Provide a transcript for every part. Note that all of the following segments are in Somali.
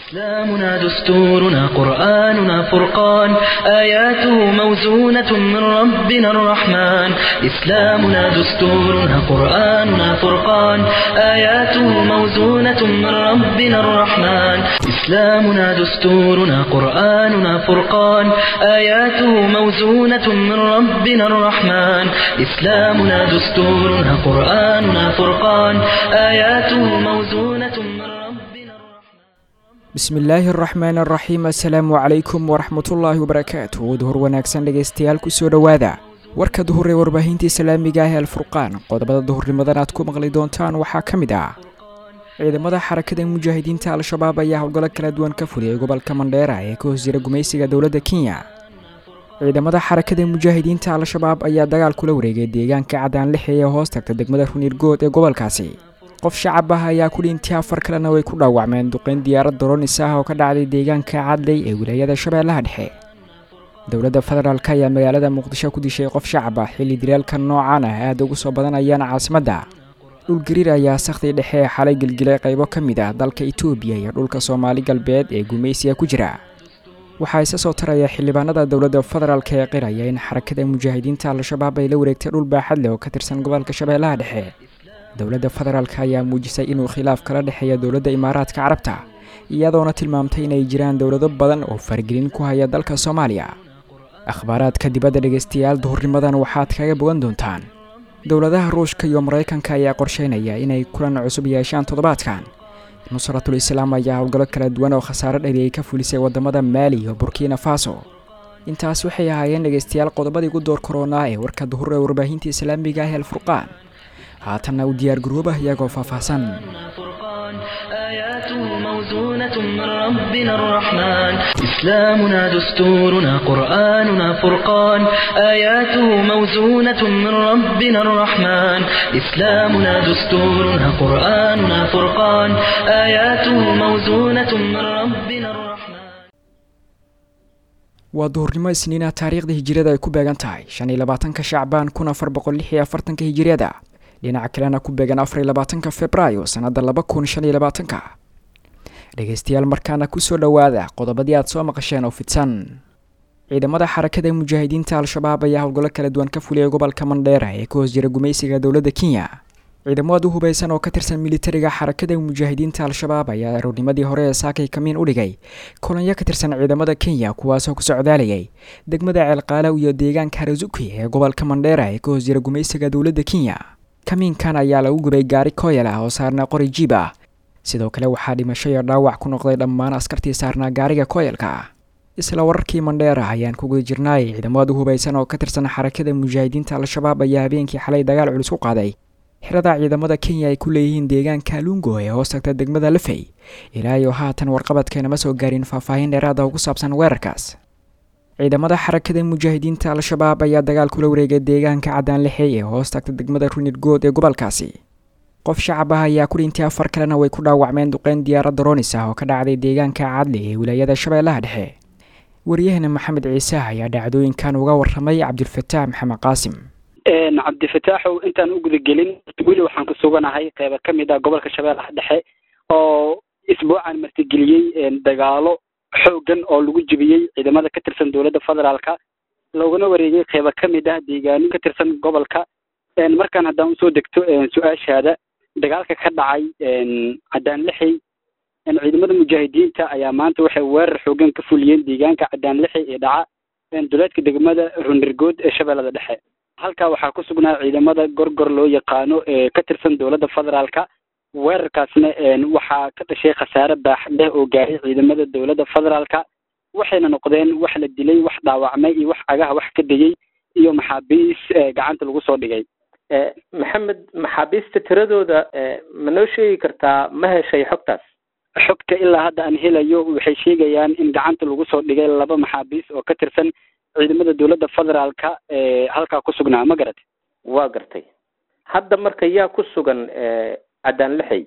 إسلامنا دستورنا قرآننا فرقان آياته موزونة من ربنا الرحمن إسلامنا دستورنا قرآننا فرقان آياته موزونة من ربنا الرحمن إسلامنا دستورنا قرآننا فرقان آياته موزونة من ربنا الرحمن إسلامنا دستورنا قرآننا فرقان آياته موزونة من ربنا الرحمن bismillaahi araxmaan araxiim assalaamu calaykum waraxmatullaahi wabarakaatu duhur wanaagsan dhegaystayaal kusoo dhowaada warka duhur ee warbaahinta islaamiga ah ee alfurqaan qodobada duhurnimadan aad ku maqli doontaan waxaa ka mid ah ciidamada xarakada mujaahidiinta al-shabaab ayaa howlgallo kala duwan ka fuliyay gobolka mandheera ee ka hoos jira gumaysiga dowladda kenya ciidamada xarakada mujaahidiinta al-shabaab ayaa dagaal kula wareegay deegaanka cadaan lix ee hoos tagta degmada runirgood ee gobolkaasi qof shacab ah ayaa ku dhintay afar kalena way ku dhaawacmeen duqeyn diyaarad doronis ah oo ka dhacday deegaanka cadley ee wilaayada shabeellaha dhexe dowladda federaalk ayaa magaalada muqdisho ku dishay qof shacab ah xilli dilaalka noocan ah aada ugu soo badanayaan caasimadda dhulgariir ayaa sakhdi dhexe ee xalay gelgilay qaybo ka mid ah dalka itoobiya iyo dhulka soomaali galbeed ee gumaysiga ku jira waxaa isa soo taraya xildhibaanada dowladda federaalk ee qiraya in xarakada mujaahidiinta al-shabaab ay la wareegtay dhul baaxad leh oo ka tirsan gobolka shabeellaha dhexe dowladda federaalk ayaa muujisay inuu khilaaf kala dhexeeya dowladda imaaraadka carabta iyadoona tilmaamtay inay jiraan dowlado badan oo faragelin ku haya dalka soomaaliya akhbaaraadka dibadda dhegaystayaal duhurnimadan waxaad kaga bogan doontaan dowladaha ruushka iyo maraykanka ayaa qorsheynaya inay kulan cusub yeeshaan toddobaadkan nusratul islaam ayaa howlgallo kala duwan oo khasaare dhaliyay ka fulisay waddamada maali iyo burkina faso intaas waxay ahaayeen dhegaystayaal qodobadii ugu door koronaa ee warka duhur ee warbaahinta islaamiga ah ee alfurqaan haatanna u diyaar garoobah iyagoo faahfaahsan فرقان آياته موزونة من ربنا الرحمن إسلامنا دستورنا قرآننا فرقان آياته موزونة من ربنا الرحمن إسلامنا دستورنا قرآننا فرقان آياته موزونة من ربنا الرحمن waa duhurnimo isniina taariikhda hijiriyada ay ku beegan tahay shan iyo labaatanka shacbaan kun afar boqol lix iyo afartanka hijiriyada dhinaca kalena ku beegan afar iyo labaatanka februaayo sannadda laba kun shan iyo labaatanka dhegaystayaal markaana kusoo dhowaada qodobadii aad soo maqasheen oo fidsan ciidamada xarakada mujaahidiinta al-shabaab ayaa howlgallo kala duwan ka fuliyay gobolka mandheera ee ka hoos jira gumaysiga dowladda kenya ciidamo aad u hubaysan oo ka tirsan militariga xarakada mujaahidiinta al-shabaab ayaa aroornimadii hore ee saakay kamiin u dhigay kolonyo ka tirsan ciidamada kenya kuwaasoo ku socdaalayay degmada ceelqaalow iyo deegaanka harazuki ee gobolka mandheera ee ka hoos jira gumaysiga dowladda kenya kamiinkan ayaa lagu gubay gaari kooyal ah oo saarnaa qori jiib ah sidoo kale waxaa dhimasho iyo dhaawac ku noqday dhammaan askartii saarnaa gaariga kooyalka ah isla wararkii mandheera ayaan ku guda jirnaay ciidamada hubaysan oo ka tirsan xarakada mujaahidiinta al-shabaab ayaa habeenkii xalay dagaal culus ku qaaday xirada ciidamada kenya ay ku leeyihiin deegaanka lungo ee hoos tagta degmada lafey ilaa iyo haatan warqabadkeenama soo gaarin faahfaahin dheeraada oo ku saabsan weerarkaas ciidamada xarakada mujaahidiinta al-shabaab ayaa dagaal kula wareegay deegaanka cadaan lixey ee hoos tagta degmada runirgood ee gobolkaasi qof shacab ah ayaa ku dhintay afar kalena way ku dhaawacmeen duqeyn diyaarad doronis ah oo ka dhacday deegaanka cadli ee wilaayada shabeellaha dhexe waryahana maxamed ciise ayaa dhacdooyinkan uga waramay cabdulfataax maxamed qaasim cabdifataaxow intaan u gudagelin weli waxaan ku suganahay qeyba ka mid ah gobolka shabeellaha dhexe oo isbuucan martigeliyey dagaalo xoogan oo lagu jebiyey ciidamada ka tirsan dowladda federaalka loogana wareegay qeyba ka mid ah deegaano ka tirsan gobolka markaan haddaan usoo degto su-aashaada dagaalka ka dhacay cadaan lixey ciidamada mujaahidiinta ayaa maanta waxay weerar xoogan ka fuliyeen deegaanka cadaan lixey ee dhaca duleedka degmada runirgood ee shabeellada dhexe halkaa waxaa ku sugnaa ciidamada gorgor loo yaqaano ee ka tirsan dowladda federaalka weerarkaasna waxaa ka dhashay khasaare baaxad leh oo gaaray ciidamada dowladda federaalka waxayna noqdeen wax la dilay wax dhaawacmay iyo wax cagaha wax ka degay iyo maxaabiis gacanta lagu soo dhigay maxamed maxaabiista tiradooda ma noo sheegi kartaa ma heshay xogtaas xogta ilaa hadda aan helayo waxay sheegayaan in gacanta lagu soo dhigay laba maxaabiis oo ka tirsan ciidamada dowladda federaalka ee halkaa ku sugnaa ma garat waa gartay hadda marka yaa ku sugan cadaan lixey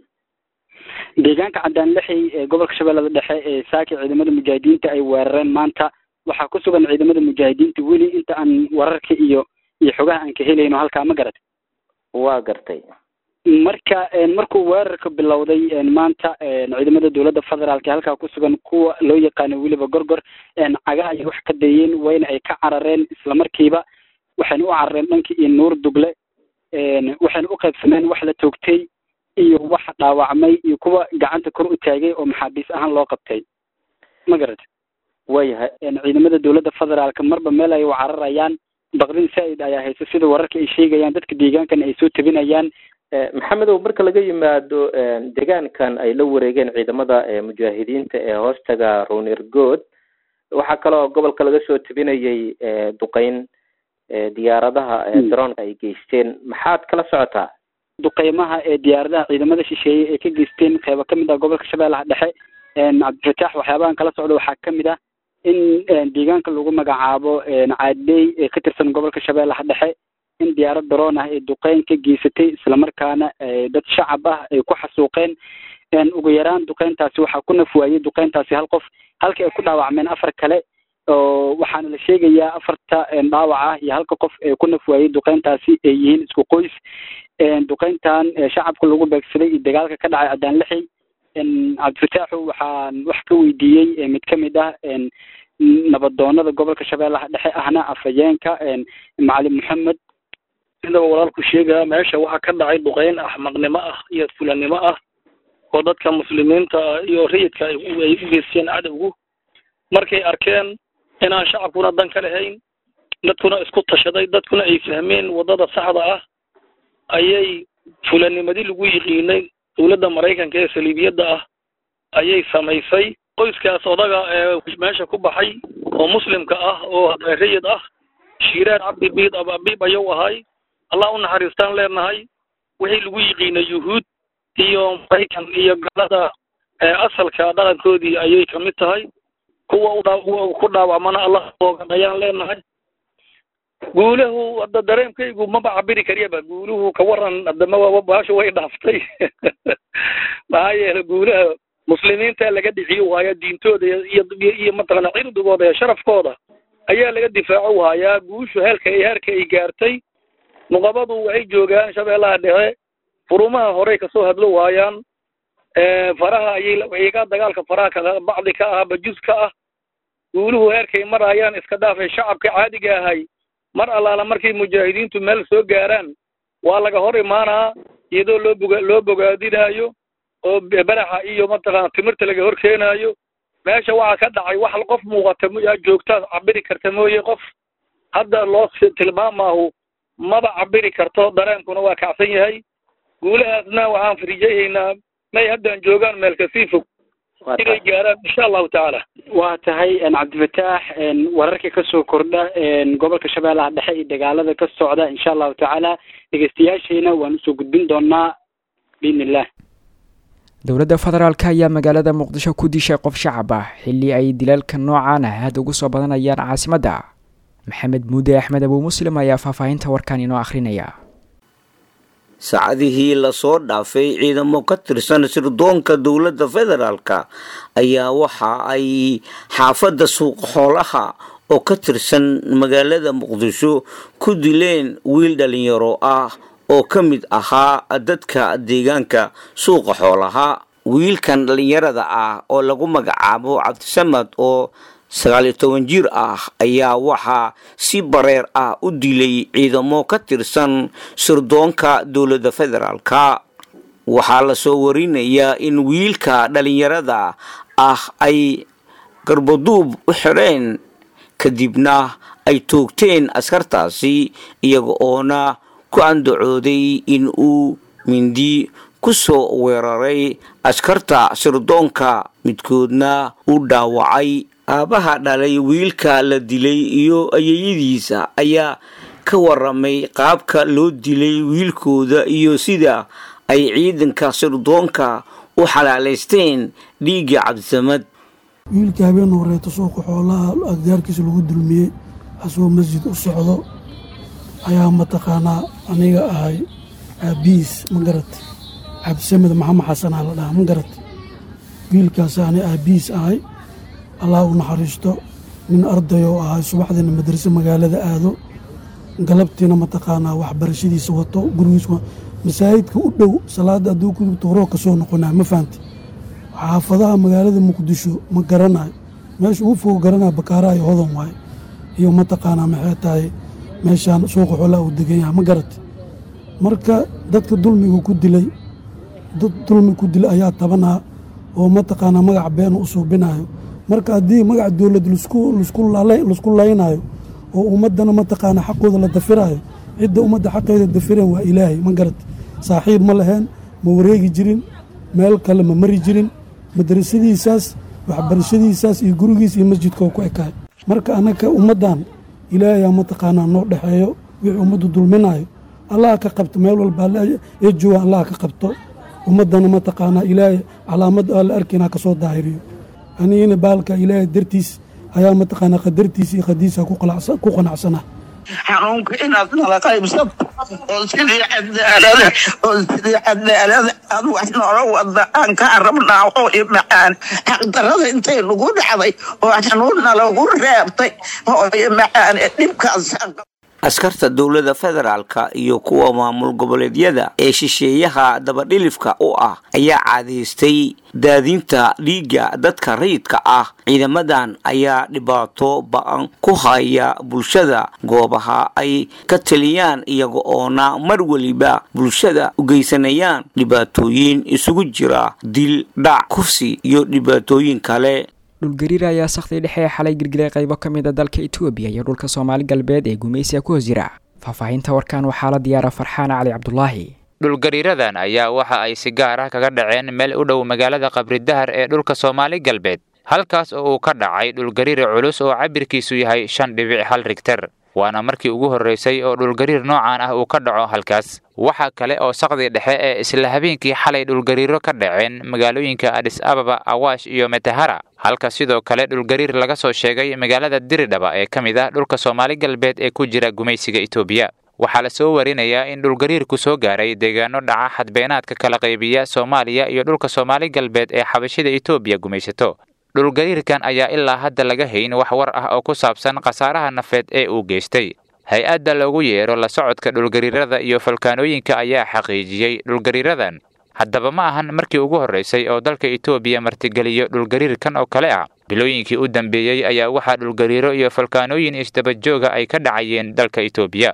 deegaanka cadaan lixey ee gobolka shabeellada dhexe ee saaki ciidamada mujaahidiinta ay weerareen maanta waxaa ku sugan ciidamada mujaahidiinta weli inta aan wararka iyo iyo xogaha aan ka helayno halkaa ma garat waa gartay marka markuu weerarka bilowday maanta ciidamada dowladda federaalk halkaa ku sugan kuwa loo yaqaano weliba gorgor cagaha ayay wax ka dayeen wayna ay ka carareen islamarkiiba waxayna u carareen dhankii iyo nuur dugle waxayna u qaybsameen wax la toogtay iyo wax dhaawacmay iyo kuwa gacanta kor u taagay oo maxaabiis ahaan loo qabtay ma garata waayahay ciidamada dowladda federaalka marba meel ay u cararayaan baqdin saa-id ayaa haysa sida wararka ay sheegayaan dadka deegaankana ay soo tabinayaan maxamedow marka laga yimaado deegaankan ay la wareegeen ciidamada mujaahidiinta ee hoostaga ronergood waxaa kaloo gobolka laga soo tabinayay duqeyn diyaaradaha daroonka ay geysteen maxaad kala socotaa duqeymaha ee diyaaradaha ciidamada shisheeye ee ka geysteen qeybo kamid ah gobolka shabeellaha dhexe cabdifataax waxyaabahan kala socda waxaa kamid ah in deegaanka lagu magacaabo caadey ee ka tirsan gobolka shabeellaha dhexe in diyaarad daroon ah ay duqeyn ka geysatay islamarkaana dad shacab ah ay ku xasuuqeen ugu yaraan duqeyntaasi waxaa ku nafwaayey duqeyntaasi hal qof halka ay ku dhaawacmeen afar kale oo waxaana la sheegayaa afarta dhaawac ah iyo halka qof ee ku nafwaayey duqeyntaasi ay yihiin isku qoys duqeyntan shacabka lagu beegsaday iyo dagaalka ka dhacay caddaan lixi cabdifataaxu waxaan wax ka weydiiyey mid kamid ah nabadoonada gobolka shabeellaha dhexe ahna afhayeenka macalin maxamed sidaba walaalku sheegaya meesha waxaa ka dhacay duqeyn axmaqnimo ah iyo fulanimo ah oo dadka muslimiinta ah iyo rayidka ay u geysteen cadowgu markay arkeen inaan shacabkuna dan ka lahayn dadkuna isku tashaday dadkuna ay fahmeen waddada saxda ah ayay fulanimadii lagu yiqiinay dowladda maraykanka ee saliibiyadda ah ayay samaysay qoyskaas odaga ee meesha ku baxay oo muslimka ah oo rayid ah shiiraar cabdi biid ababiib ayuu ahay allah u naxariistaan leenahay wixii lagu yiqiinay yuhuud iyo maraykan iyo galada asalka dhaqankoodii ayay kamid tahay kuwa ku dhaawacmana allah oogan ayaan leenahay guulahu hadda dareemkaygu maba cabiri kariyaba guuluhu ka waran hadama baasha way dhaaftay maxaa yeele guulaha muslimiinta laga dhiciyo waaya diintooda iyo iyo mataqana cirdigooda iyo sharafkooda ayaa laga difaaco waayaa guushu heelka heerka ay gaartay nuqabadu waxay joogaan shabeellaha dhexe furumaha horey kasoo hadlo waayaan faraha ayay iga dagaalka faraha ka bacdi ka ah bajus ka ah guuluhu heerkay marayaan iska dhaafay shacabka caadiga ahay mar allaala markay mujaahidiintu meel soo gaaraan waa laga hor imaanaa iyadoo loo boga loo bogaadinaayo oo beraxa iyo mataqana timirta laga hor keenaayo meesha waxaa ka dhacay wax qof muuqata yaa joogtaad cabiri karta mooye qof hadda loo tilmaamaahu maba cabiri karto dareenkuna waa kacsan yahay guulahaasna waxaan farijayaynaa may haddaan joogaan meel kasii fog inay gaaraan insha allahu tacaala waa tahay cabdifataax wararka kasoo kordha gobolka shabeellaha dhexe iyo dagaalada ka socda insha allahu tacaala dhegeystayaashayna waan usoo gudbin doonaa biidn illah dowladda federaalk ayaa magaalada muqdisho ku dishay qof shacab ah xilli ay dilaalka noocan ah aada ugu soo badanayaan caasimadda maxamed muude axmed abuu muslim ayaa faahfaahinta warkan inoo akhrinaya saacadihii lasoo dhaafay ciidamo ka tirsan sirdoonka dowladda federaalka ayaa waxa ay xaafadda suuqa xoolaha oo ka tirsan magaalada muqdisho ku dileen wiil dhalinyaro ah oo ka mid ahaa dadka deegaanka suuqa xoolaha wiilkan dhalinyarada ah oo lagu magacaabo cabdisamad oo sagaaliyo toban jir ah ayaa waxaa si bareer ah u dilay ciidamo ka tirsan sirdoonka dowladda federaalka waxaa lasoo warinayaa in wiilka dhalinyarada ah ay garbaduub u xidheen kadibna ay toogteen askartaasi iyaga oona ku andacooday in uu mindi ku soo weeraray askarta sirdoonka midkoodna u dhaawacay aabaha dhalay wiilka la dilay iyo ayeyadiisa ayaa ka waramay qaabka loo dilay wiilkooda iyo sida ay ciidanka sirdoonka u xalaalaysteen dhiigga cabdisamad wiilka habeen horeeto suuqa xoolaha aggaarkiisa lagu dulmiyey asagoo masjid u socdo ayaa mataqaanaa aniga ahay aabiis ma garat cabdisamed maxamed xasanaa la dhahaa ma garat wiilkaas ani aabiis ahay allah u naxariisto nin ardayoo ahay subaxdiina madrase magaalada aado galabtiina mataqaanaa waxbarashadiisa wato gurigiis masaajidka u dhow salaada hadduu ku dugto horoo ka soo noqonaa ma fahamti xaafadaha magaalada muqdisho ma garanayo meesha ugu fogo garanaya bakaaraha iyo hodan waaye iyo mataqaanaa maxay tahay meeshaan suuqa xoolaa uu degan yahay ma garati marka dadka dulmiga ku dilay dad dulmi ku dilay ayaa tabanaa oo mataqaanaa magac been u suubinayo marka haddii magac dowlad lasku laynayo oo ummaddana mataqaanaa xaqooda la dafirayo cidda ummadda xaqeeda dafireen waa ilaahay ma garati saaxiib ma laheen ma wareegi jirin meel kale ma mari jirin madrasadiisaas waxbarashadiisaas iyo gurigiis iyo masjidka oo ku ekaay marka anaka ummaddan ilaahayaa mataqaanaa noo dhexeeyo wixii ummaddu dulminayo allaha ka qabto meel walba ee jooga allaha ka qabto ummaddana mataqaanaa ilaahay calaamad aa la arkaynaa ka soo daahiriyo anigina baalka ilaahay dartiis ayaa mataqaanaa qadartiisa iyo qadiisa ku qanacsana xanuunka inaad nala qaybsato oo sidii cadaalada oo sidii cadaalada aad wax noola wada aan kaa rabnaa oo i macaan xaqdarada intay nagu dhacday oo xanuunna lagu reebtay oo i macaan dhibkaas askarta dowladda federaalka iyo kuwa maamul goboleedyada ee shisheeyaha dabadhilifka u ah ayaa caadaystay daadinta dhiigga dadka rayidka ah ciidamadan ayaa dhibaato ba-an ku haya bulshada goobaha ay ka taliyaan iyaga oona mar weliba bulshada u geysanayaan dhibaatooyin isugu jira dil dhac kufsi iyo dhibaatooyin kale dhulgariir ayaa sakhdii dhexe ee xalay girgiray qaybo ka mid a dalka etoobiya iyo dhulka soomaali galbeed ee gumaysiga ku hoos jira faahfaahinta warkan waxaa la diyaara farxaan cali cabdulaahi dhulgariiradan ayaa waxa ay si gaar ah kaga dhaceen meel u dhow magaalada qabridahar ee dhulka soomaali galbeed halkaas oo uu ka dhacay dhulgariir culus oo cabirkiisu yahay shan dhibic hal rigter waana markii ugu horreysay oo dhulgariir noocan ah uu ka dhaco halkaas waxaa kale oo saqdii dhexe ee isla habeenkii xalay dhulgariiro ka dhaceen magaalooyinka adis ababa awaash iyo metahara halka sidoo kale dhulgariir laga soo sheegay magaalada diridhaba ee ka mid ah dhulka soomaali galbeed ee ku jira gumaysiga etoobiya waxaa la soo warinayaa in dhulgariirku soo gaaray deegaano dhaca xadbeenaadka kala qaybiya soomaaliya iyo dhulka soomaali galbeed ee xabashida etoobiya gumaysato dhulgariirkan ayaa ilaa hadda laga hayn wax war ah oo ku saabsan khasaaraha nafeed ee uu geystay hay-adda loogu yeero la socodka dhulgariirada iyo falkaanooyinka ayaa xaqiijiyey dhulgariiradan haddaba ma ahan markii ugu horraysay oo dalka etoobiya martigeliyo dhulgariirkan oo kale ah bilooyinkii u dambeeyey ayaa waxaa dhulgariiro iyo falkaanooyin isdabajooga ay ka dhacayeen dalka etoobiya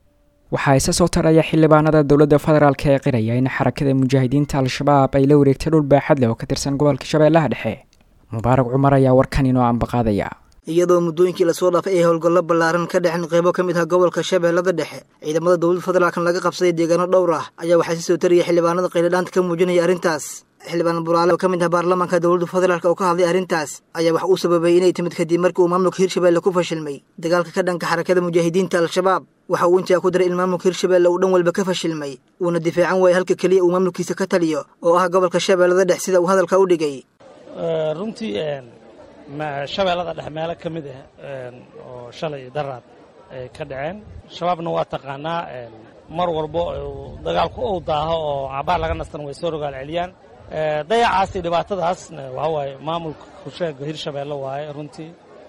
waxaa isa soo taraya xildhibaanada dowladda federaalk ee qiraya in xarakada mujaahidiinta al-shabaab ay la wareegtay dhul baaxad leh oo ka tirsan gobolka shabeellaha dhexe mubaarak cumar ayaa warkan inoo ambaqaadaya iyadoo muddooyinkii lasoo dhaafay ay howlgallo ballaaran ka dhexen qaybo ka mid ah gobolka shabeellada dhexe ciidamada dowladda federaalkan laga qabsaday deegaano dhowr ah ayaa waxaa si soo tariyay xildhibaanada qayladhaanta ka muujinaya arrintaas xildhibaan buraale oo ka mid ah baarlamaanka dowladda federaalk oo ka hadlay arrintaas ayaa wax uu sababay inay timid kadib markii uu maamulka hirshabeelle ku fashilmay dagaalka ka dhanka xarakada mujaahidiinta al-shabaab waxa uu intaa ku daray in maamulka hirshabeelle uu dhan walba ka fashilmay uuna difaacan waayay halka keliya uu maamulkiisa ka taliyo oo ah gobolka shabeellada dhex sida uu hadalka u dhigay runtii shabeellada dhex meelo ka mid ah oo shalay daraad ay ka dhaceen shabaabna waa taqaanaa mar walbo dagaalku uu daaho oo cabaar laga nastan way soo rogaal celiyaan dayacaas iyo dhibaatadaasna waxa waaye maamulka kusheega hirshabeelle waaye runtii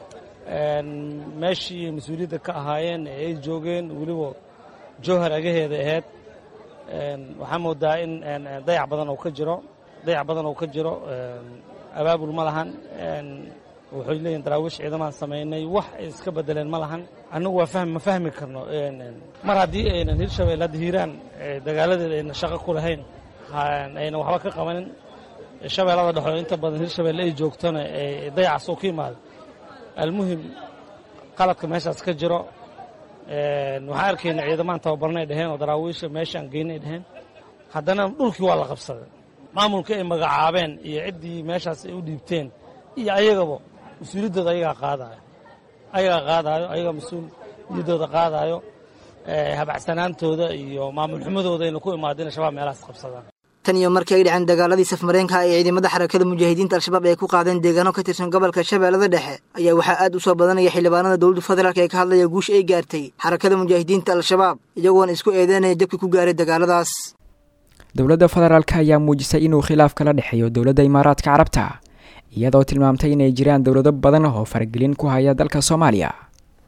meeshii mas-uuliyadda ka ahaayeen ee ay joogeen weliba jowhar agaheeda ahayd waxaa moodaa in dayac badan oo ka jiro dayac badan oo ka jiro abaabul ma lahan waxay leeyihin daraawiish ciidamaan samaynay wax ay iska bedeleen ma lahan annagu waa fahmi ma fahmi karno mar haddii aynan hirshabelle hadda hiiraan dagaaladeeda ayna shaqo ku lahayn ayna waxba ka qabanin shabeellada dhexoo inta badan hirshabelle ay joogtona dayacaas oo ka yimaado almuhim qaladka meeshaas ka jiro waxaan arkayna ciidamaan tababarnay dheheen oo daraawiisha meeshaan geynay dheheen haddana dhulkii waa la qabsaday maamulkii ay magacaabeen iyo ciddii meeshaas ay u dhiibteen iyo ayagaba mas-uuliyaddooda ayagaa qaadaayo ayagaa qaadaayo ayagaa mas-uuliyaddooda qaadaayo habacsanaantooda iyo maamul xumadooda ayna ku imaado inay shabaab meelahaas qabsadaan tan iyo markii ay dhaceen dagaaladii safmareenka ee ciidamada xarakada mujaahidiinta al-shabaab ay ku qaadeen deegaano ka tirsan gobolka shabeellada dhexe ayaa waxaa aad u soo badanaya xildhibaanada dowladda federaalk ee ka hadlaya guusha ay gaartay xarakada mujaahidiinta al-shabaab iyagoona isku eedeynaya jabkii ku gaaray dagaaladaas dowladda federaalk ayaa muujisay inuu khilaaf kala dhexeeyo dowladda imaaraadka carabta iyadoo tilmaamtay inay jiraan dowlado badan oo faragelin ku haya dalka soomaaliya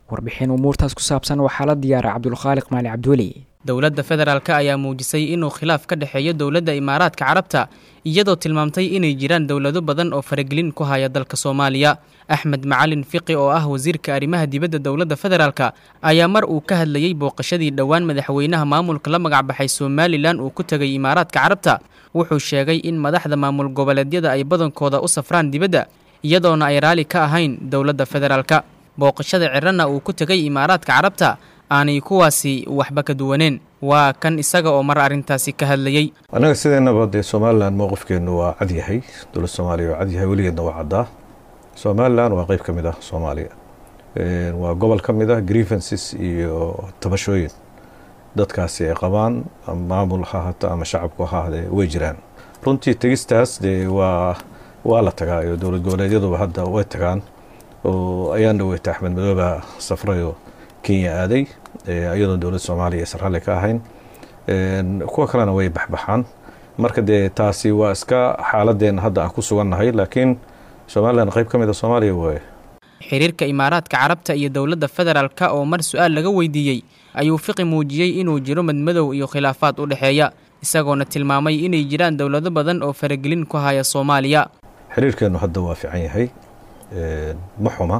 warbixin umuurtaas ku saabsan waxaa la diyaara cabdulkhaaliq maali cabdiweli dowladda federaalk ayaa muujisay inuu khilaaf ka dhexeeyo dowladda imaaraadka carabta iyadoo tilmaamtay inay jiraan dowlado badan oo faragelin ku haya dalka soomaaliya axmed macalin fiqi oo ah wasiirka arrimaha dibadda dowladda federaalk ayaa mar uu ka hadlayey booqashadii dhowaan madaxweynaha maamulka la magacbaxay somalilan uu ku tegay imaaraadka carabta wuxuu sheegay in madaxda maamul goboleedyada ay badankooda u safraan dibadda iyadoona ay raalli ka ahayn dowladda federaalk booqashada cirana uu ku tegay imaaraadka carabta aanay kuwaasi waxba ka duwaneen waa kan isaga oo mar arrintaasi ka hadlayey annaga sideennaba dee somalilan mowqifkeennu waa cad yahay dowlad soomaaliya waa cad yahay weligeedna waa caddaa somalilan waa qeyb ka mid ah soomaaliya waa gobol ka mid ah grievances iyo tabashooyin dadkaasi ay qabaan maamul ha ahaato ama shacabku ha ahaadee way jiraan runtii tegistaas dee waa waa la tagaa iyo dowlad goboleedyaduba hadda way tagaan oo ayaan dhaweyta axmed madooba safrayoo kenya aaday iyadoon dowladda soomaaliya aysan ralli ka ahayn kuwa kalena way baxbaxaan marka dee taasi waa iska xaaladeenna hadda aan ku sugannahay laakiin somalilan qayb ka mid a soomaaliya waaye xiriirka imaaraadka carabta iyo dowladda federaalk oo mar su-aal laga weydiiyey ayuu fiqi muujiyey inuu jiro madmadow iyo khilaafaad u dhexeeya isagoona tilmaamay inay jiraan dowlado badan oo faragelin ku haya soomaaliya xiriirkeennu hadda waa fiican yahay ma xuma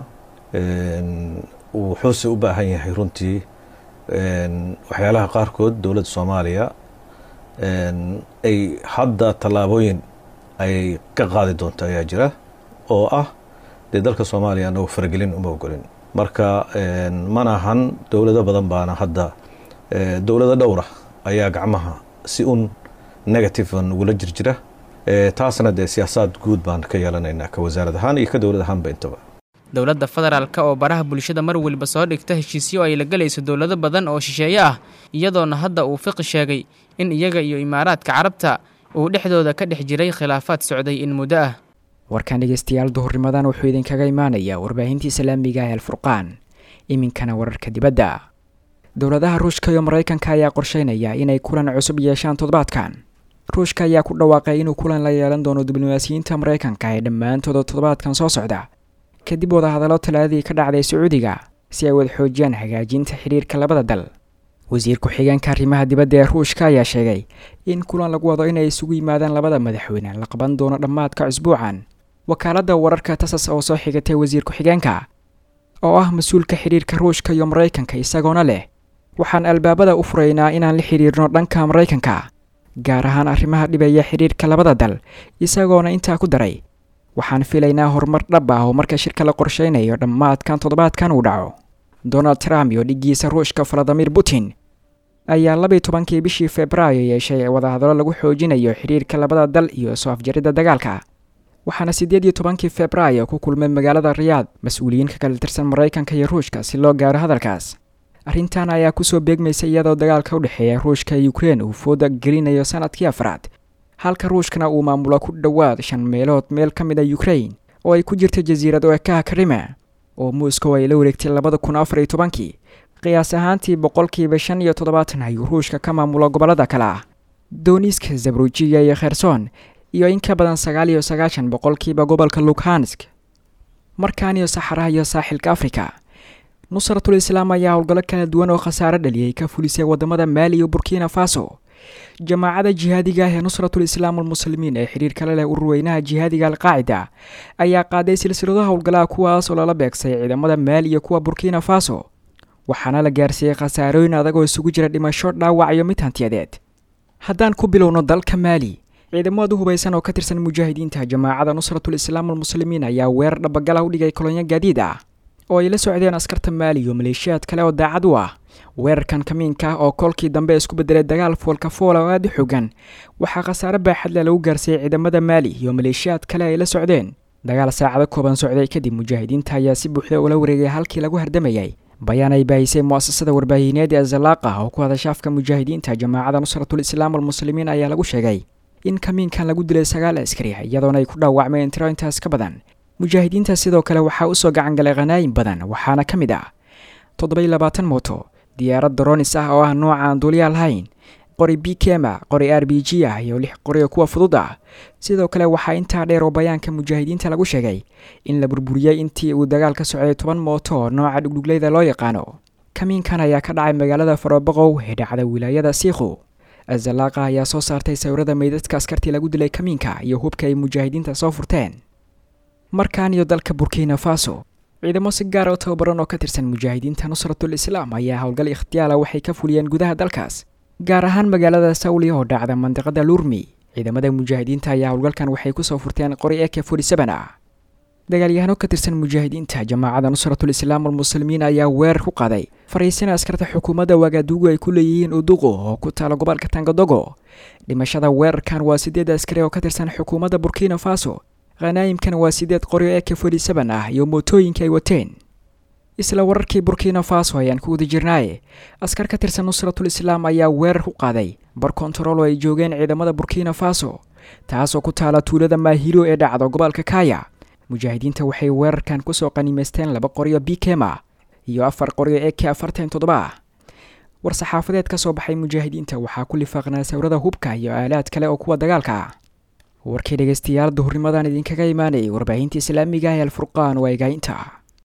wuxuuse u baahan yahay runtii waxyaalaha qaarkood dowladda soomaaliya ay hadda tallaabooyin ay ka qaadi doonto ayaa jira oo ah dee dalka soomaaliya anagu faragelin uma ogolin marka mana ahan dowlado badan baana hadda dowlado dhowra ayaa gacmaha si un negative nagula jirjira taasna dee siyaasaad guud baan ka yeelanaynaa ka wasaarad ahaan iyo ka dowlad ahaanba intaba dowladda federaalk oo baraha bulshada mar weliba soo dhigta heshiisyo ay la gelayso dowlado badan oo shisheeye ah iyadoona hadda uu fiqi sheegay in iyaga iyo imaaraadka carabta uu dhexdooda ka dhex jiray khilaafaad socday in muddo ah warkan dhegeystayaal duhurnimadan wuxuu idinkaga imaanayaa warbaahintii islaamiga ah alfurqaan iminkana wararka dibadda dowladaha ruushka iyo maraykanka ayaa qorsheynaya inay kulan cusub yeeshaan toddobaadkan ruushka ayaa ku dhawaaqay inuu kulan la yeelan doono diblomaasiyiinta maraykanka ee dhammaantooda toddobaadkan soo socda kadib wadahadallo talaadadii ka dhacday sacuudiga si ay wada xoojiyaan hagaajinta xidhiirka labada dal wasiir ku-xigeenka arrimaha dibadda ee ruushka ayaa sheegay in kulan lagu wado inay isugu yimaadaan labada madaxweyne la qaban doono dhammaadka cusbuucan wakaaladda wararka tasas oo soo xigatay wasiir ku-xigeenka oo ah mas-uulka xidhiirka ruushka iyo maraykanka isagoona leh waxaan albaabada u furaynaa inaan la xidhiirno dhanka maraykanka gaar ahaan arrimaha dhibaya xidhiirka labada dal isagoona intaa ku daray waxaan filaynaa horumar dhab ah oo marka shirka la qorsheynayo dhammaadkan toddobaadkan uu dhaco donald trump iyo dhiggiisa ruushka valadimir putin ayaa labiyi tobankii bishii februaayo yeeshay wadahadallo lagu xoojinayo xidhiirka labada dal iyo soo afjaridda dagaalka waxaana siddeed iyo tobankii februaayo ku kulmay magaalada riyaad mas-uuliyiin ka kala tirsan maraykanka iyo ruushka si loo gaaro hadalkaas arrintan ayaa kusoo beegmaysa iyadoo dagaalka u dhexeeya ruushka iyo ukrein uu fooda gelinayo sanadkii afraad halka ruushkana uu maamulo ku dhowaad shan meelood meel ka mid a ukrain oo ay ku jirta jasiirad oekaha karime oo moscow ay la wareegtay labada kun afar iyo tobankii qiyaas ahaantii boqolkiiba shan iyo toddobaatan ayuu ruushka ka maamulo gobollada kale ah dooniska zabrujiya iyo kherson iyo in ka badan sagaal iyo sagaashan boqolkiiba gobolka lukhansk markaan iyo saxaraha iyo saaxilka afrika nusratul islaam ayaa howlgallo kala duwan oo khasaare dhaliyay ka fulisay wadamada maali iyo burkina faso jamaacada jihaadiga ah ee nusratul islaam almuslimiin ee xidhiirka la leh ururweynaha jihaadiga alqaacida ayaa qaaday silsilado howlgalaha kuwaas oo lala beegsay ciidamada maali iyo kuwa burkina faso waxaana la gaarsiiyey khasaarooyin adag oo isugu jira dhimasho dhaawac iyo mid hantiyadeed haddaan ku bilowno dalka maali ciidamada hubaysan oo ka tirsan mujaahidiinta jamaacada nusratul islaam almuslimiin ayaa weerar dhabagala u dhigay kolonyo gaadiid ah oo ay la socdeen askarta maali iyo maleeshiyaad kale oo daacad u ah weerarkan kamiinka oo kolkii dambe isku bedelay dagaal foolka foola oo aada u xogan waxaa khasaare baaxadle lagu gaarsiiyey ciidamada maali iyo maleeshiyaad kale ay la socdeen dagaal saacado kooban socday kadib mujaahidiinta ayaa si buuxda ula wareegay halkii lagu hardamayay bayaan ay baahisay mu'asasada warbaahineed ee zalaaqah oo ku hadasha afka mujaahidiinta jamaacada nusratul islaam almuslimiin ayaa lagu sheegay in kamiinkan lagu dilay sagaal askari iyadoona ay ku dhaawacmeen tiro intaas ka badan mujaahidiinta sidoo kale waxaa usoo gacangalay khanaayin badan waxaana ka mid ah toddobai labaatan mooto diyaarad doronis ah oo ah nooca aan duuliyaa lahayn qori bikema qori r b g ah iyo lix qori oo kuwa fudud ah sidoo kale waxaa intaa dheer oo bayaanka mujaahidiinta lagu sheegay in la burburiyey intii uu dagaal ka socday toban mooto oo nooca dhugdhugleyda loo yaqaano kamiinkan ayaa ka dhacay magaalada faroboqow ee dhacda wilaayada siikhu azalaaqa ayaa soo saartay sawirada meydadka askartii lagu dilay kamiinka iyo hubka ay mujaahidiinta soo furteen markan iyo dalka burkina faso ciidamo si gaar oo tababaran oo ka tirsan mujaahidiinta nusratul islaam ayaa howlgal ikhtiyaala waxay ka fuliyeen gudaha dalkaas gaar ahaan magaalada sawli oo dhacda mandiqada lurmi ciidamada mujaahidiinta ayaa howlgalkan waxay kusoo furteen qori eke ah dagaalyahano ka tirsan mujaahidiinta jamaacada nusratul islaam almuslimiin ayaa weerar ku qaaday fariisina askarta xukuumadda wagadugu ay ku leeyihiin uduqo oo ku taala gobolka tangadogo dhimashada weerarkan waa sideed askari oo ka tirsan xukuumadda burkina faso khanaayimkan waa sideed qoryo eke ah iyo mootooyinka ay wateen isla wararkii burkina faso ayaan ku wada jirnaaye askar ka tirsan nusratul islaam ayaa weerar ku qaaday bar kontarool oo ay joogeen ciidamada burkina faso taasoo ku taala tuulada maahiro ee dhacdo gobolka kaya mujaahidiinta waxay weerarkan kusoo qaniimaysteen laba qoryo bikema iyo afar qoryo eke afartan toddoba ah war-saxaafadeed ka soo baxay mujaahidiinta waxaa ku lifaaqnaa sawirada hubka iyo aalaad kale oo kuwa dagaalka ah warkii dhegaystayaal duhurnimadan idinkaga imaanayay warbaahinta islaamiga ee alfurqaan waa igaainta